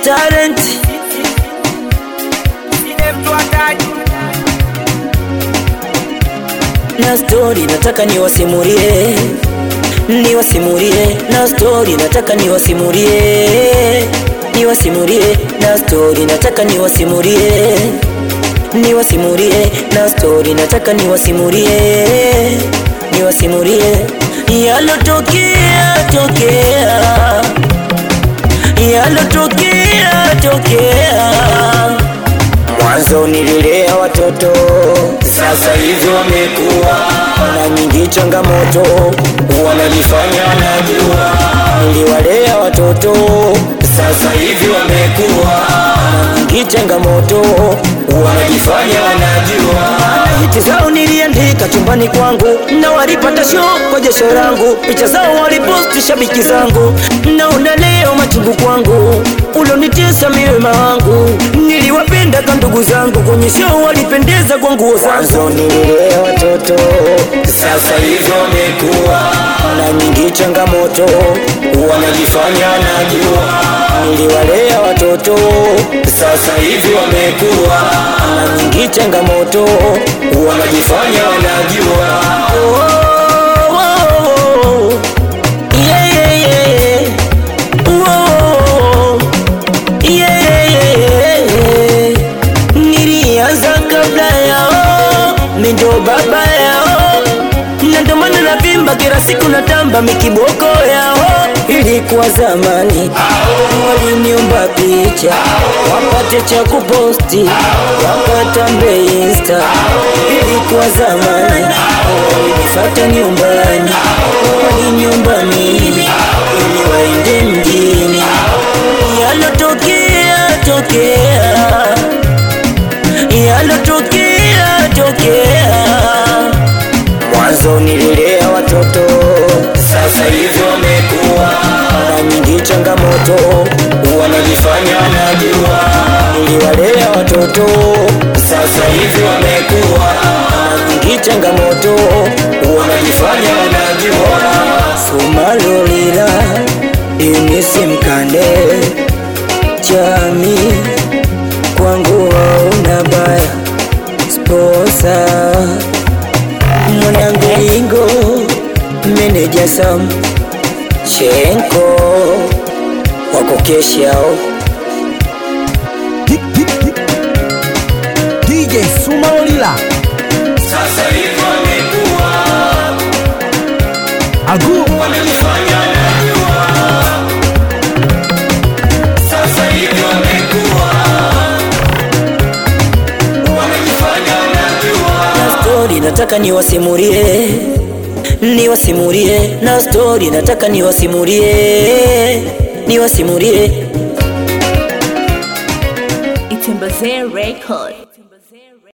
talent na story nataka niwasimulie niwasimulie na story nataka niwasimulie niwasimulie na story nataka niwasimulie niwasimulie na story nataka niwasimulie niwasimulie yalotokea tokea yalotokea tokea mwanzo nililea watoto sasa hivi wamekuwa na nyingi changamoto wanajifanya najua niliwalea watoto sasa hivi wamekuwa na nyingi changamoto wanajifanya wanajua hiti zao niliandika chumbani kwangu na walipata show kwa jasho langu picha zao waliposti shabiki zangu naona leo machungu kwangu ulonitesa miwema wangu niliwapenda ka ndugu zangu kwenye show walipendeza kwa nguo zangu nililea watoto sasa hivi wamekuwa na nyingi changamoto wanajifanya najua niliwalea watoto sasa hivi wamekuwa na nyingi changamoto wanajifanya wanajua oh, oh, oh. Yeah, yeah, yeah. Oh, yeah, yeah, yeah. nilianza kabla yao mindo baba yao na ndo maana navimba kila siku natamba mikiboko yao ilikuwa zamani waliniomba picha wapate cha kuposti wakatambe insta ilikuwa zamani walinifata nyumbani waliniomba mimi ili waende mjini yalotokea tokea yalotokea tokea mwanzo nililea watoto sasa hivi wamekuwa na nyingi changamoto wanajifanya najua niliwalea watoto sasa hivi wamekuwa na nyingi changamoto wanajifanya wanajua sumalolila imisimkande chami kwangu wauna baya sposa mwanangu lingo meneja sam chenko wako keshao DJ Sumaolila Sasa hivi wamekuwa Agu wamejifanya najua. Sasa hivi wamekuwa wamejifanya najua. na story nataka niwasimulie niwasimulie na story nataka niwasimulie niwasimulie Itembezee Record.